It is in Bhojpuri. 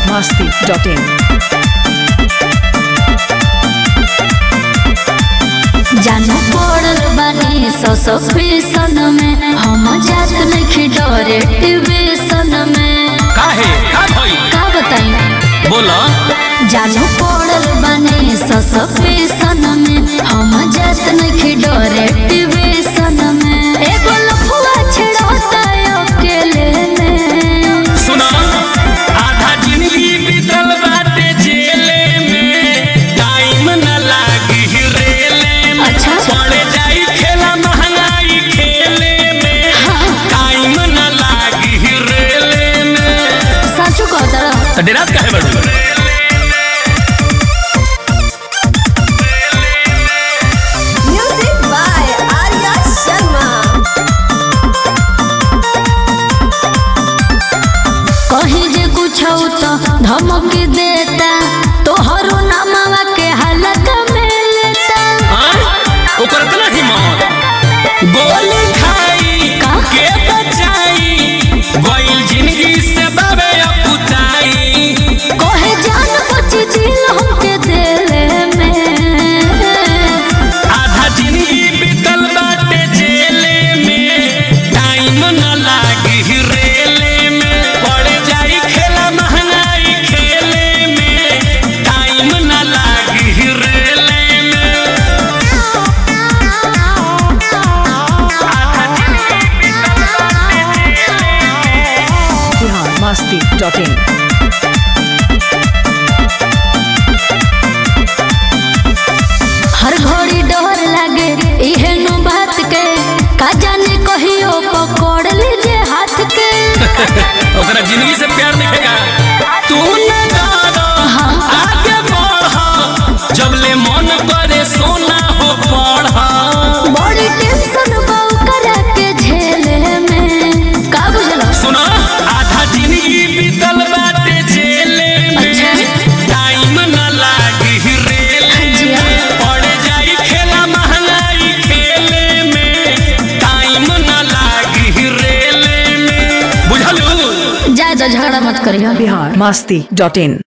biharmasti.in जानू पड़ल बानी सौ फैशन में हम जात नहीं डरे टिवेशन में काहे का भई का बताई बोला जानू पड़ल बानी सौ फैशन में हम जात नहीं डरे टिवेशन में एगो लफुआ छेड़ता अकेले में सुना आधा जिंदगी बीतल बाटे जेले में टाइम न लागी रेले में अच्छा। पड़ जाई खेला महंगाई खेले में टाइम न लागी रेले में साचू कहता तो डेरात काहे बड़ू Music by Arya Sharma. कहीं जे कुछ तो धमक देता तोहरो नामवा के हालत में लेता हाँ? ओकर इतना हिम्मत गोली खाई का? के बचाई गइल जिंदगी से बाबे अपुताई कोहे जान बच दिल हमके दिल में आधा जिंदगी बीतल बाटे जेले में टाइम न लागी रेले में पड़ जाई खेला महंगाई खेले में टाइम न लागी रेले में biharmasti.in हर घड़ी डर लागे इहे नु बात के का जाने कहियो पकड़ लीजे हाथ के ओकरा जिंदगी से प्यार दिखेगा तू न डरो आगे बढ़ जब ले मन करे सोना हो पढ़ बड़ी टेंशन बाऊ करा के झेले में का बुझलो सुना आधा जिंदगी बीतल बाटे जेले में अच्छा। टाइम न लागी रेले जिया। में पड़ जाई खेला महंगाई खेले में टाइम न लागी रेले में बुझलू जाए तो झगड़ा मत करियो biharmasti.in